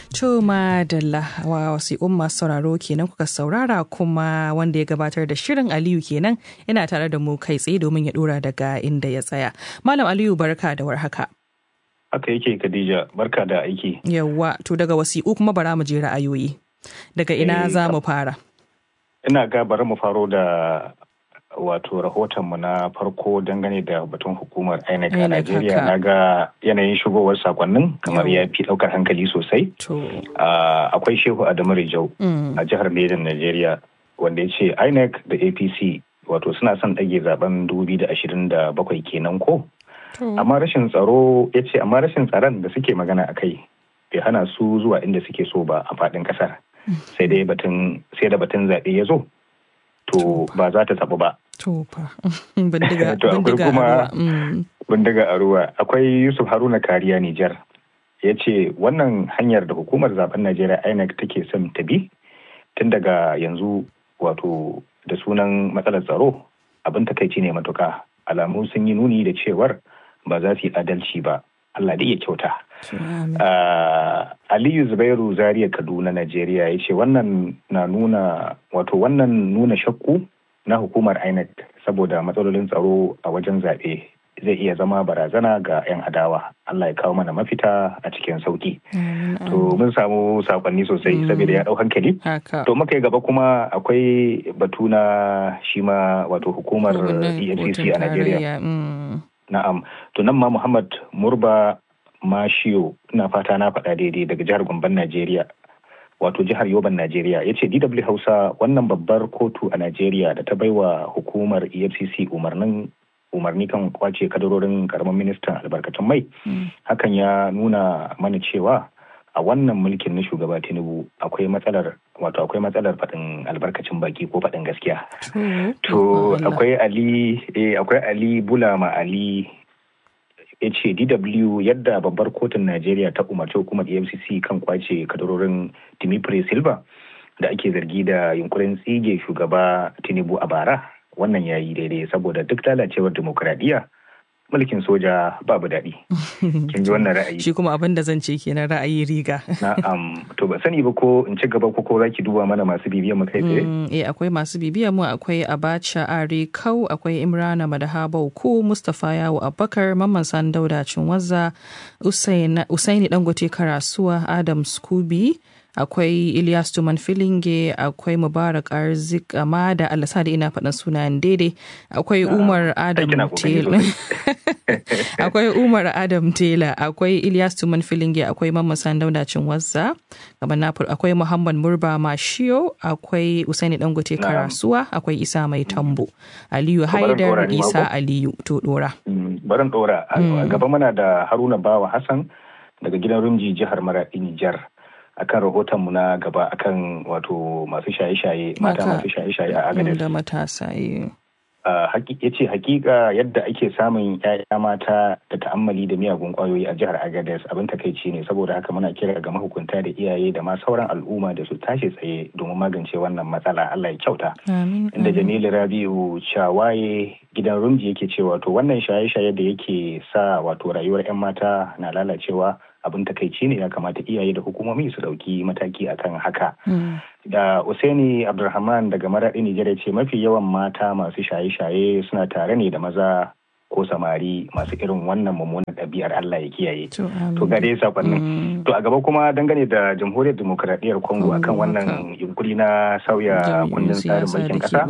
To madalla wa wasiƙun masu sauraro kenan kuka saurara kuma wanda ya gabatar da shirin Aliyu kenan yana tare da mu kai tsaye domin ya dora daga inda ya tsaya. Malam Aliyu barka da warhaka. Haka yake Khadija barka da aiki. Yawwa to daga wasiƙu kuma bara mu je ra'ayoyi. Daga ina za mu fara? Ina ga bari mu faro da wato rahotonmu na farko dangane da batun hukumar INEC a Najeriya na ga yanayin shigowar sakonnin kamar ya fi daukar hankali sosai. Akwai Shehu Adamu Rijau a jihar Ledan Najeriya wanda ya ce INEC da APC wato suna son ɗage zaben 2027 kenan ko? Amma rashin tsaro ya ce amma rashin tsaron da suke magana a kai bai hana su zuwa inda suke so ba a faɗin ƙasar. Sai dai batun sai da batun zaɓe ya zo. To ba za ta taɓa ba. To fa bindiga kuma bindiga a ruwa akwai Yusuf Haruna Kariya Nijar ya ce wannan hanyar da hukumar zaben Najeriya INEC take son ta bi tun daga yanzu wato da sunan matsalar tsaro abin takaici ne matuka alamu sun yi nuni da cewar ba za su yi adalci ba Allah da iya kyauta. Aliyu Zubairu Zaria Kaduna Najeriya ya ce wannan na nuna wato wannan nuna shakku na hukumar INEC saboda matsalolin tsaro a wajen zaɓe zai iya zama barazana ga 'yan adawa. Allah ya kawo mana mafita a cikin sauki. To mun samu sakonni sosai saboda ya ɗau hankali. To muka yi gaba kuma akwai batu na shi ma wato hukumar EFCC a Najeriya. Na'am. To nan ma Muhammad Murba Mashiyo ina fata na faɗa daidai daga jihar Gomban Najeriya. Wato jihar Yoban Najeriya ya ce DW Hausa wannan babbar kotu a Najeriya da ta baiwa hukumar EFCC umarnin umarni kan kwace kadarorin karamin ministan albarkatun mai hakan ya nuna mana cewa a wannan mulkin na shugaba tinubu akwai matsalar wato akwai matsalar faɗin albarkacin baki ko faɗin gaskiya to akwai ali akwai ali bulama ali ya ce dw yadda babbar kotun najeriya ta umarci hukumar efcc kan kwace kadarorin timipre silva da ake zargi da yunkurin tsige shugaba tinubu a bara wannan ya yi daidai saboda duk lalacewar demokuraɗiyya mulkin soja babu daɗi. Kin ji wannan ra'ayi. Shi kuma abin da zan ce kenan ra'ayi riga. Na'am, to ba sani ba ko in ci gaba ko ko zaki duba mana masu bibiyan mu kai tsaye? Eh akwai masu bibiyan mu akwai Abacha Are Kau, akwai Imrana Madahaba Ku, Mustapha Yawo Abubakar, Mamman San Dauda Cinwazza, Usaini Dangote Karasuwa, Adam Skubi, akwai Ilyas Tuman Filinge, akwai Mubarak Arzik Amada, Allah sa da ina faɗin sunayen daidai, akwai Umar Adam Taylor. akwai Umar Adam Taylor, akwai Ilyas Tuman Filinge, akwai Mamman Sandauda Cinwazza, akwai Muhammad Murba Mashiyo, akwai Usaini Dangote Karasuwa, akwai Isa Mai Tambo, Aliyu Haidar, Isa Aliyu, to dora. Barin dora, gaba mana da Haruna Bawa Hassan daga gidan Rumji jihar Maradi Nijar. akan rahotonmu na gaba akan wato masu shaye-shaye mata masu shaye-shaye a agadis da matasa ya ce hakika yadda ake samun yaya mata da ta'ammali da miyagun kwayoyi a jihar agadez abin takaici ne saboda haka muna kira ga mahukunta da iyaye da ma sauran al'umma da su tashi tsaye domin magance wannan matsala allah ya kyauta inda jamilu rabiu shawaye gidan rumji yake cewa to wannan shaye-shaye da yake sa wato rayuwar 'yan mata na lalacewa abin takaici ne ya kamata iyaye da hukumomi su dauki mataki akan haka. Da Usaini Abdulrahman daga Maraɗi Nijar ce mafi yawan mata masu shaye-shaye suna tare ne da maza ko samari masu irin wannan mummunan ɗabi'ar Allah ya kiyaye. To ga dai sakonnin. To a gaba kuma dangane da Jamhuriyar Dimokuraɗiyyar Congo akan wannan yunkuri na sauya kundin tsarin mulkin ƙasa.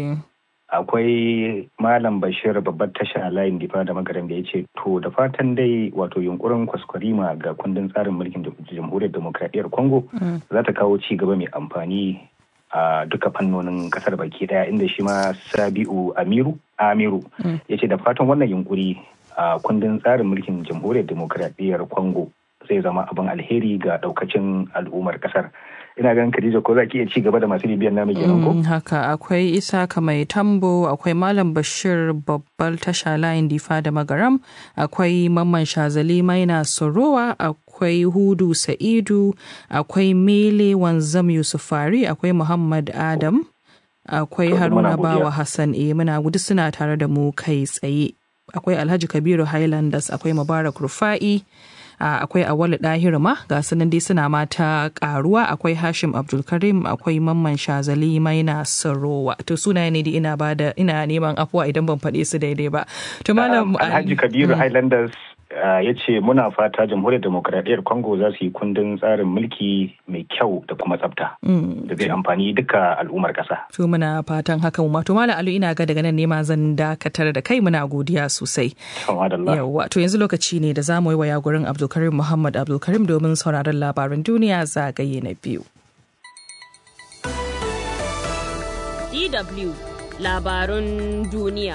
akwai malam bashir babbar tasha layin difa da magaran da ya ce to da fatan dai wato yunkurin kwaskwarima ga kundin tsarin mulkin jamhuriyar demokradiyyar congo za ta kawo ci gaba mai amfani a duka fannonin kasar baki daya inda shi ma sabi'u amiru amiru ya ce da fatan wannan yunkuri a kundin tsarin mulkin jamhuriyar demokradiyyar congo zai zama abin alheri ga daukacin al'ummar kasar ina ganin Khadija ko za ki iya ci gaba da masu bibiyan namu kenan ko? haka akwai Isaka mai tambo akwai Malam Bashir babbal tasha layin difa da magaram akwai Mamman Shazali Maina Sorowa akwai Hudu Sa'idu akwai Mele Wanzam Yusufari akwai Muhammad Adam akwai Haruna Bawa Hassan e muna gudu suna tare da mu kai tsaye akwai Alhaji Kabiru Highlanders akwai Mubarak Rufa'i akwai awali ɗahir ma ga sunan dai suna mata karuwa akwai hashim abdulkarim akwai mamman shazali maina sarowa to sunaye ne da ina bada ina neman afuwa idan ban faɗe su daidai ba to malam alhaji kabiru highlanders ya ce muna fata jamhuriyar demokradiyyar congo za su yi kundin tsarin mulki mai kyau da kuma tsafta da zai amfani duka al'ummar kasa to muna fatan haka mu to malam alu ina ga daga nan nema zan dakatar da kai muna godiya sosai yawa to yanzu lokaci ne da za mu yi waya gurin abdulkarim muhammad abdulkarim domin sauraron labaran duniya zagaye na biyu DW labarun duniya.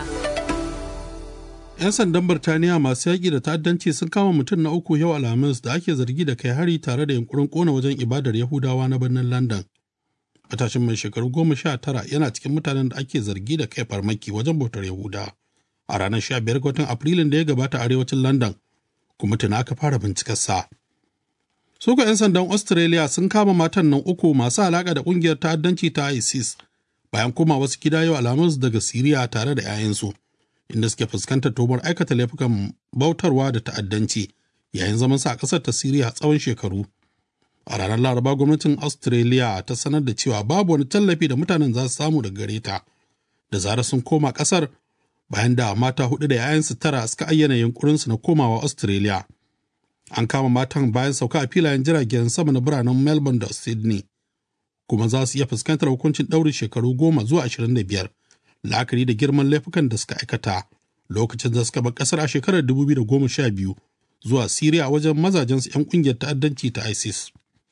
'Yan sandan Birtaniya masu yaƙi da ta'addanci sun kama mutum na uku yau Alhamis da ake zargi da kai hari tare da yunkurin ƙona wajen ibadar Yahudawa na birnin London. Matashin mai shekaru goma sha tara yana cikin mutanen da ake zargi da kai farmaki wajen bautar Yahuda a ranar sha biyar ga watan Afrilun da ya gabata arewacin London, kuma tuna aka fara bincikarsa. Suka 'yan sandan Australia sun kama matan nan uku masu alaƙa da ƙungiyar ta'addanci ta ISIS bayan koma wasu gida yau Alhamis daga Siriya tare da 'ya'yansu. inda suke fuskantar tomar aikata laifukan bautarwa da ta'addanci yayin zaman sa a ƙasar ta Siriya tsawon shekaru. A ranar Laraba gwamnatin Australia ta sanar da cewa babu wani tallafi da mutanen za su samu daga gare ta da zarar sun koma ƙasar bayan da mata hudu da 'ya'yansu tara suka ayyana yunkurinsu na komawa Australia. An kama matan bayan sauka a filayen jiragen sama na biranen Melbourne da Sydney, kuma za su iya fuskantar hukuncin ɗaurin shekaru goma zuwa ashirin da biyar. la'akari da girman laifukan da suka aikata lokacin da suka bar kasar a shekarar 2012 zuwa Siriya wajen mazajensu 'yan kungiyar ta'addanci ta ISIS.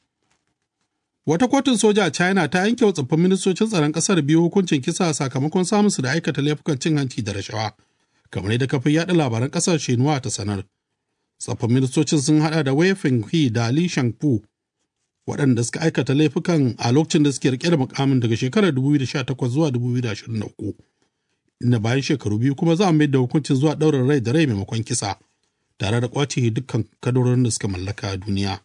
Wata kotun soja a China ta yanke wa tsoffin ministocin tsaron kasar biyu hukuncin kisa sakamakon samun su da aikata laifukan cin hanci da rashawa, kamar yadda kafin yaɗa labaran kasar Shenhua ta sanar. Tsoffin ministocin sun hada da Wei Fenghui da Li Shangfu waɗanda suka aikata laifukan a lokacin da suke rike da mukamin daga shekarar 2018 zuwa 2023 inda bayan shekaru biyu kuma za a mai da hukuncin zuwa ɗaurin rai da rai maimakon kisa tare da kwace dukkan kadorin da suka mallaka a duniya.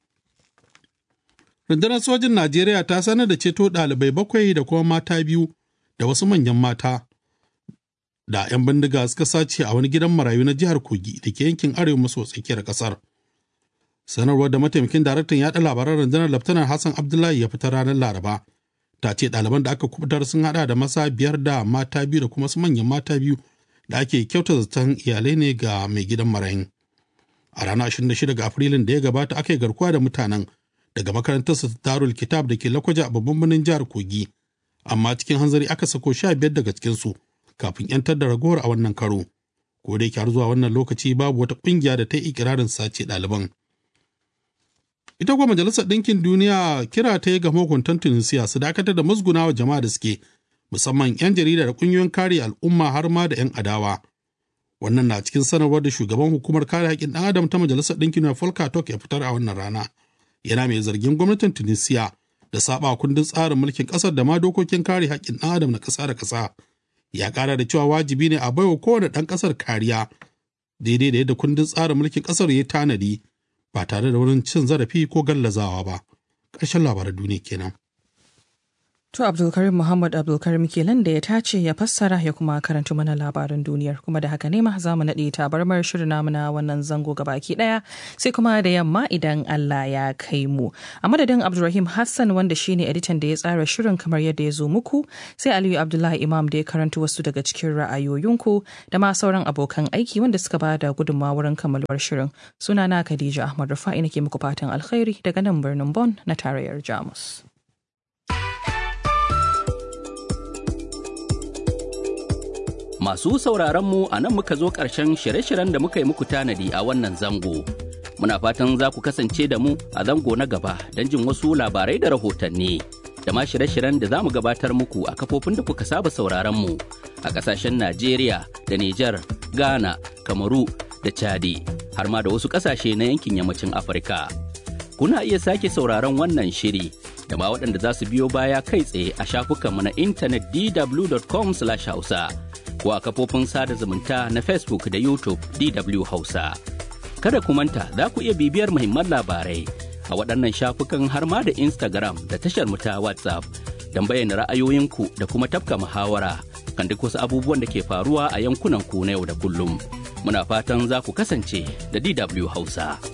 Rundunar sojin Najeriya ta sanar da ceto ɗalibai bakwai da kuma mata biyu da wasu manyan mata da 'yan bindiga suka sace a wani gidan marayu na jihar Kogi da ke yankin arewa maso tsakiyar ƙasar. sanarwar da mataimakin daraktan yaɗa labaran rundunar laftanar hassan abdullahi ya fitar ranar laraba ta ce ɗaliban da aka kubutar sun haɗa da masa biyar da mata biyu da kuma su manyan mata biyu da ake kyauta zaton iyalai ne ga mai gidan marayin a ranar 26 ga afrilun da ya gabata aka yi garkuwa da mutanen daga makarantar su darul kitab da ke lakwaja a babban birnin jihar kogi amma cikin hanzari aka sako sha biyar daga cikinsu kafin 'yantar da ragowar a wannan karo ko da yake har zuwa wannan lokaci babu wata ƙungiya da ta yi ikirarin sace ɗaliban ita kuwa majalisar ɗinkin duniya kira ta yi ga mahukuntan tunisiya su dakatar da musgunawa jama'a da suke musamman 'yan jarida da ƙungiyoyin kare al'umma har ma da 'yan adawa wannan na cikin sanarwar da shugaban hukumar kare haƙƙin ɗan adam ta majalisar ɗinkin duniya volker turk ya fitar a wannan rana yana mai zargin gwamnatin tunisiya da saba kundin tsarin mulkin ƙasar da ma dokokin kare haƙƙin ɗan adam na ƙasa da ƙasa ya ƙara da cewa wajibi ne a baiwa kowane ɗan ƙasar kariya daidai da yadda kundin tsarin mulkin ƙasar ya tanadi ba tare da wurin cin zarafi ko gallazawa ba. Ƙarshen labaran duniya kenan. To Abdulkarim Muhammad Abdulkarim kenan da ya tace ya fassara ya kuma karanta mana labaran duniyar kuma da haka ne ma za mu naɗe tabarmar shirin namu na wannan zango baki ɗaya sai kuma da yamma idan Allah ya kai mu. A madadin Abdulrahim Hassan wanda shine editan da ya tsara shirin kamar yadda ya zo muku sai Aliyu Abdullahi Imam da ya karanta wasu daga cikin ra'ayoyinku da ma sauran abokan aiki wanda suka ba da gudunmawa wurin kammaluwar shirin. Sunana Khadija Ahmad Rufa'i nake muku fatan alkhairi daga nan birnin Bon na tarayyar Jamus. Masu sauraron mu a nan muka zo ƙarshen shirye-shiryen da muka yi muku tanadi a wannan zango. Muna fatan za ku kasance da mu a zango na gaba don jin wasu labarai da rahotanni. Da ma shirye-shiryen da za mu gabatar muku a kafofin da kuka saba sauraron mu a ƙasashen Najeriya da Nijar, Ghana, Kamaru da Chadi, har ma da wasu ƙasashe na yankin yammacin Afirka. Kuna iya sake sauraron wannan shiri da ma waɗanda za su biyo baya kai tsaye a shafukanmu na intanet dw.com/hausa. ko a kafofin sada zumunta na Facebook da YouTube DW Hausa. Kada ku manta za ku iya bibiyar muhimman labarai a waɗannan shafukan har ma da Instagram da tashar mu ta WhatsApp don bayyana ra'ayoyinku da kuma tafka muhawara kan duk wasu abubuwan da ke faruwa a yankunan ku na yau da kullum. Muna fatan za ku kasance da DW Hausa.